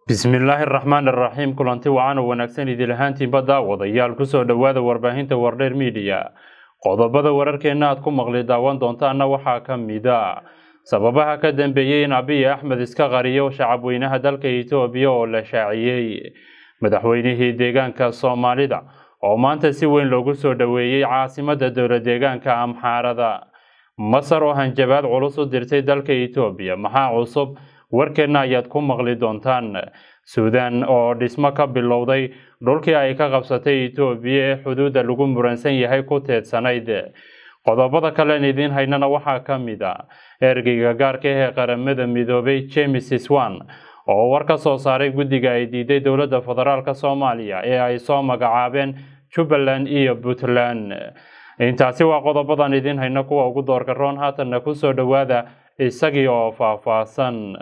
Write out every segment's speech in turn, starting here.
bismillaahi araxmaan iraxiim kulanti wacan oo wanaagsan idil ahaantiinba daawadayaal kusoo dhowaada warbaahinta wardheer miidiya qodobada wararkeenna aad ku maqli daawan doontaana waxaa ka mida sababaha ka dambeeyey in abiy axmed iska qariyo shacabweynaha dalka etoobiya oo la shaaciyey madaxweynihii deegaanka soomaalida oo maanta si weyn loogu soo dhoweeyey caasimada dowla deegaanka amxaarada masar oo hanjabaad culus u dirtay dalka etoobiya maxaa cusub warkeenna ayaad ku maqli doontaan suudan oo dhismo ka bilowday dhulkii ay ka qabsatay etoobiya ee xuduudda lagu muransan yahay ku teedsanayd qodobada kalen idiin haynana waxaa ka mid a ergeyga gaarka ee qaramada midoobay james swan oo war ka soo saaray guddiga ay diiday dowladda federaalk soomaaliya ee ay soo magacaabeen jubbaland iyo puntland intaasi waa qodobadan idiin hayno kuwa ugu doorka roon haatanna kusoo dhowaada isagii oo faahfaahsan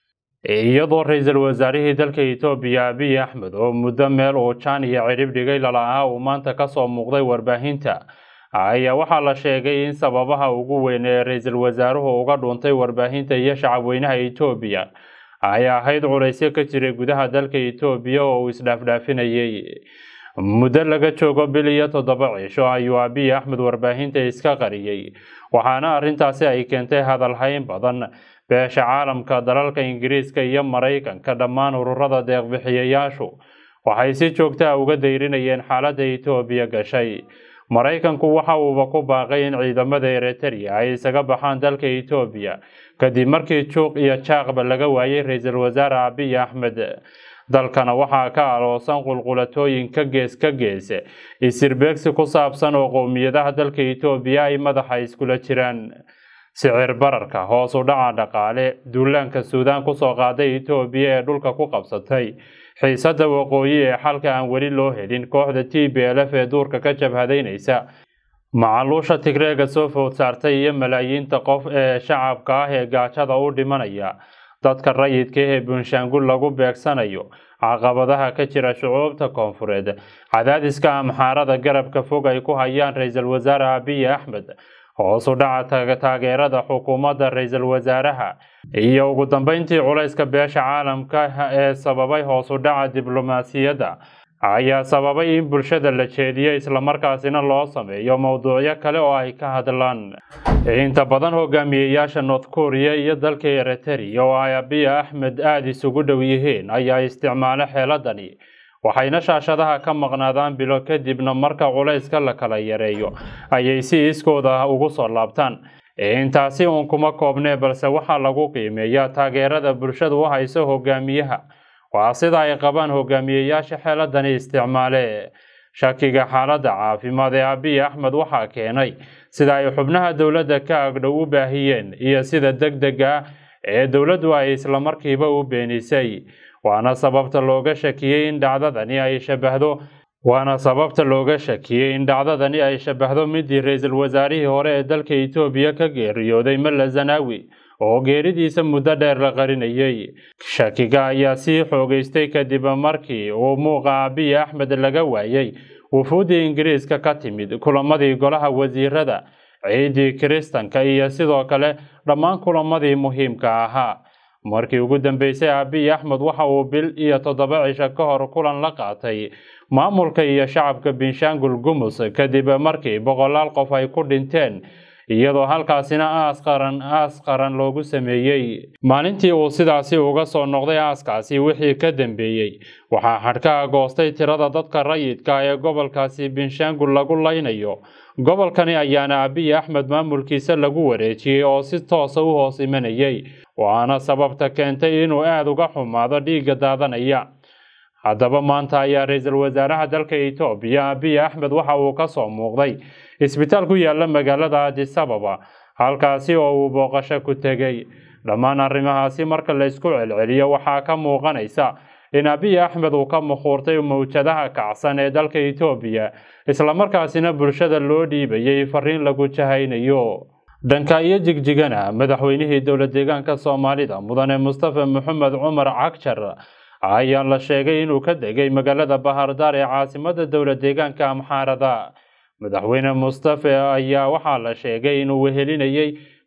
iyadoo ra-iisul wasaarihii dalka etoobiya abiy axmed oo muddo meel uu jaan iyo cidhib dhigay lala-aa uu maanta kasoo muuqday warbaahinta ayaa waxaa la sheegay in sababaha ugu weyn ee ra-iisul wasaaruhu uga dhuuntay warbaahinta iyo shacabweynaha etoobiya ay ahayd culaysyo ka jiray gudaha dalka etoobiya oo uu isdhaafdhaafinayay muddo laga joogo bil iyo toddoba cisho ayuu abiy axmed warbaahinta iska qariyey waxaana arrintaasi ay keentay hadalhayn badan beesha caalamka dalalka ingiriiska iyo maraykanka dhammaan ururada deeqbixiyayaashu waxay si joogta a uga dayrinayeen xaaladda etoobiya gashay maraykanku waxa uuba ku baaqay in ciidamada eritrea ay isaga baxaan dalka etoobiya kadib markii juuq iyo jaaqba laga waayay ra-iisul wasaare abiy axmed dalkana waxaa ka aloosan qulqulatooyin ka gees ka gees isirbeegsi ku saabsan oo qowmiyadaha dalka etoobiya ay madaxa iskula jiraan sicir bararka hoos u dhaca dhaqaale duulaanka suudaan kusoo qaaday etoobiya ee dhulka ku qabsatay xiisadda waqooyi ee xalka aan weli loo helin kooxda t b l f ee duurka ka jabhadaynaysa macaluusha tigreega soo food saartay iyo malaayiinta qof ee shacabka ah ee gaajada u dhimanaya dadka rayidka ee bunshaangul lagu beegsanayo caqabadaha ka jira shucuubta koonfureed cadaadiska amxaarada garabka fog ay ku hayaan ra-iisul wasaare abiy axmed hoos u dhaca taageerada xukuumadda ra-iisul wasaaraha iyo ugu dambeyntii culayska beesha caalamka ee sababay hoos u dhaca diblomaasiyadda ayaa sababay in bulshada la jeediyo islamarkaasina loo sameeyo mowduucyo kale oo ay ka hadlaan inta badan hogaamiyeyaasha north korea iyo dalka eritrea oo ay abiy axmed aada isugu dhow yihiin ayaa isticmaalo xeeladani waxayna shaashadaha ka maqnaadaan bilo kadibna marka culayska la kala yareeyo ayay si iskooda ugu soo laabtaan intaasi uun kuma koobnee balse waxaa lagu qiimeeyaa taageerada bulshadu u hayso hogaamiyaha waa sida ay qabaan hogaamiyeyaasha xeeladani isticmaale shakiga xaaladda caafimaad ee abiy axmed waxaa keenay sida ay xubnaha dowladda ka agdhow u baahiyeen iyo sida deg dega ah ee dowladdu ay islamarkiiba u beenisay waana sababta looga shakiyey in dhacdadani ay shabahdo waana sababta looga shakiyey in dhacdadani ay shabahdo midii ra-iisul wasaarihii hore ee dalka etoobiya ka geeriyooday malla zanaawi oo geeridiisa muddo dheer la qarinayay shakiga ayaa sii xoogeystay kadib markii uu muuqa abiy axmed laga waayay wufuuddii ingiriiska ka timid kulamadii golaha wasiirada ciidii kiristanka iyo sidoo kale dhammaan kulamadii muhiimka ahaa markii ugu dambeysay abiy axmed waxa uu bil iyo toddoba cisho ka hor kulan la qaatay maamulka iyo shacabka binshaangul gumus kadib markii boqolaal qof ay ku dhinteen iyadoo halkaasina aas qaran aas qaran loogu sameeyey maalintii uu sidaasi uga soo noqday aaskaasi wixii ka dambeeyey waxaa xadhkaha goostay tirada dadka rayidka ee gobolkaasi binshaangul lagu laynayo gobolkani ayaana abiy axmed maamulkiisa lagu wareejiyey oo si toosa u hoos imanayay waana sababta keentay inuu aada uga xumaado dhiigga daadanaya haddaba maanta ayaa ra-iisul wasaaraha dalka etoobiya abiy axmed waxa uu ka soo muuqday isbitaal ku yaala magaalada adis ababa halkaasi oo uu booqasho ku tegey dhammaan arrimahaasi marka la isku celceliyo waxaa ka muuqanaysa in abiy axmed uu ka mukhuurtay mawjadaha kacsan ee dalka etoobiya islamarkaasina bulshada loo dhiibayay fariin lagu jahaynayo dhanka iyo jigjigana madaxweynihii dowla deegaanka soomaalida mudane mustafa maxamed cumar cagjar ayaa la sheegay inuu ka degay magaalada bahardaar ee caasimada dowla deegaanka amxaarada madaxweyne mustafe ayaa waxaa la sheegay inuu wehelinayay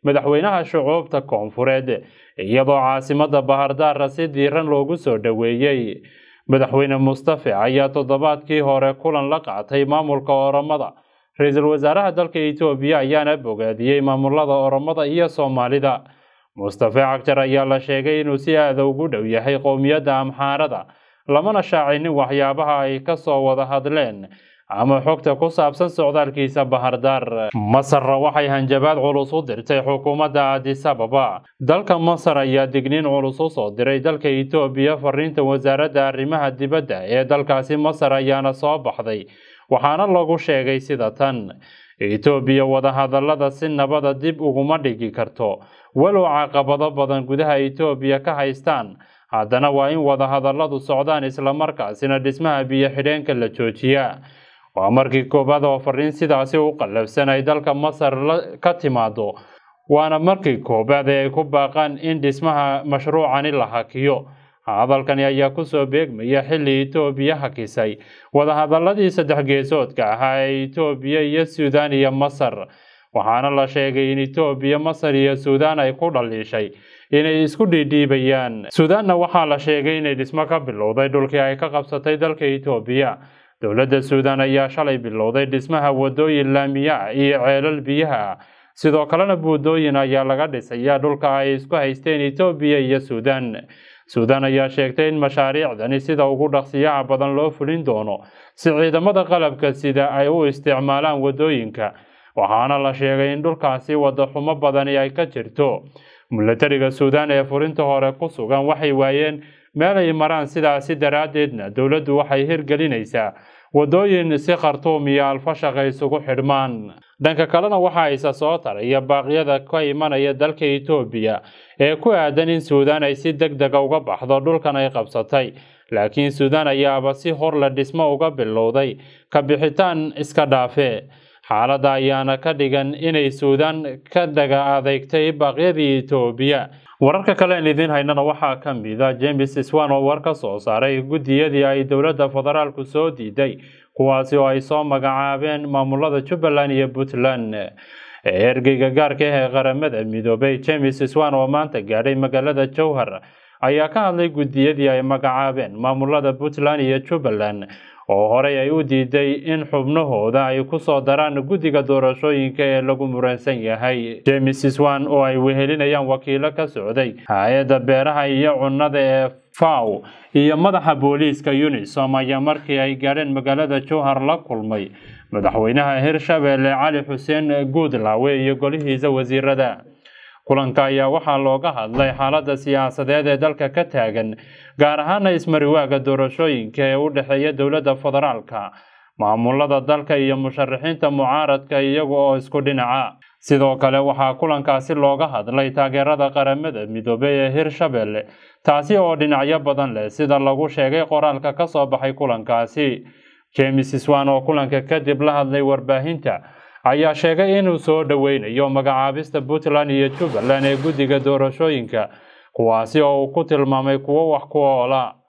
madaxweynaha shucuubta koonfureed iyadoo caasimada bahardaara si diiran loogu soo dhoweeyey madaxweyne mustafe ayaa toddobaadkii hore kulan la qaatay maamulka oromada ra-iisul wasaaraha dalka etoobiya ayaana bogaadiyey maamulada oromada iyo soomaalida mustafe cagjar ayaa la sheegay inuu si aada ugu dhow yahay qowmiyadda amxaarada lamana shaacinin waxyaabaha ay ka soo wada hadleen ama xogta ku saabsan socdaalkiisa bahardaar masarna waxay hanjabaad culus u dirtay xukuumadda addis ababa dalka masar ayaa digniin culus u soo diray dalka etoobiya fariinta wasaaradda arrimaha dibadda ee dalkaasi masar ayaana soo baxday waxaana lagu sheegay sida tan etoobiya wadahadallada si nabada dib uguma dhigi karto walow caqabado badan gudaha etoobiya ka haystaan haddana waa in wadahadalladu socdaan islamarkaasina dhismaha biyo xidheenka la joojiyaa waa markii koowaad oo fariin sidaasi u qallafsan ay dalka masar ka timaado waana markii koowaad ee ay ku baaqaan in dhismaha mashruucani la hakiyo hadalkani ayaa kusoo beegmaya xilli etoobiya hakisay wadahadaladii saddex geesoodka ahaa ee etoobiya iyo suudaan iyo masar waxaana la sheegay in etoobiya masar iyo suudaan ay ku dhaliishay inay isku dhiidhiibayaan suudaanna waxaa la sheegay inay dhismo ka bilowday dhulkii ay ka qabsatay dalka etoobiya dowladda suudaan ayaa shalay bilowday dhismaha wadooyin laamiya iyo ceelal biyaha ah sidoo kalena buudooyin ayaa laga dhisayaa dhulka ay isku haysteen etoobiya iyo suudaan suudaan ayaa sheegtay in mashaariicdani sida ugu dhaqsiyaha badan loo fulin doono si ciidamada qalabka sida ay u isticmaalaan wadooyinka waxaana la sheegay in dhulkaasi wadaxumo badani ay ka jirto milatariga suudaan ee furinta hore ku sugan waxay waayeen meel ay maraan sidaasi daraaddeedna dowladdu waxay hirgelinaysaa wadooyin si khartuum iyo alfashaq ay isugu xidhmaan dhanka kalena waxaa isa soo taraya baaqyada ka imanaya dalka etoobiya ee ku aadan in suudaan ay si deg dega uga baxdo dhulkan ay qabsatay laakiin suudaan ayaaba si horle dhismo uga bilowday ka bixitaan iska dhaafe xaaladda ayaana ka dhigan inay suudaan ka dhaga adeegtay baaqyadii etoobiya wararka kale aan idiin haynana waxaa ka mida james swan oo war ka soo saaray guddiyadii ay dowladda federaalku soo diiday kuwaasi oo ay soo magacaabeen maamulada jubbaland iyo puntland ergeyga gaarka ah ee qaramada midoobay james swan oo maanta gaadhay magaalada jowhar ayaa ka hadlay guddiyadii ay magacaabeen maamulada puntland iyo jubbaland oo horey ay u diiday in xubnahooda ay ku soo daraan guddiga doorashooyinka ee lagu muransan yahay james swan oo ay wehelinayaan wakiilo ka socday hay-adda beeraha iyo cunnada ee faw iyo madaxa booliiska unisom ayaa markii ay gaadheen magaalada jowhar la kulmay madaxweynaha hirshabelle cali xuseen guudlaawe iyo golihiisa wasiirada kulanka ayaa waxaa looga hadlay xaaladda siyaasadeed ee dalka ka taagan gaar ahaana ismariwaaga doorashooyinka ee u dhexeeya dowladda federaalka maamulada dalka iyo musharaxiinta mucaaradka iyaga oo isku dhinaca sidoo kale waxaa kulankaasi looga hadlay taageerada qaramada midoobey ee hirshabelle taasi oo dhinacyo badan leh sida lagu sheegay qoraalka ka soo baxay kulankaasi james swan oo kulanka kadib la hadlay warbaahinta ayaa sheegay inuu soo dhoweynayo magacaabista puntland iyo jubbaland ee guddiga doorashooyinka kuwaasi oo uu ku tilmaamay kuwo wax ku oola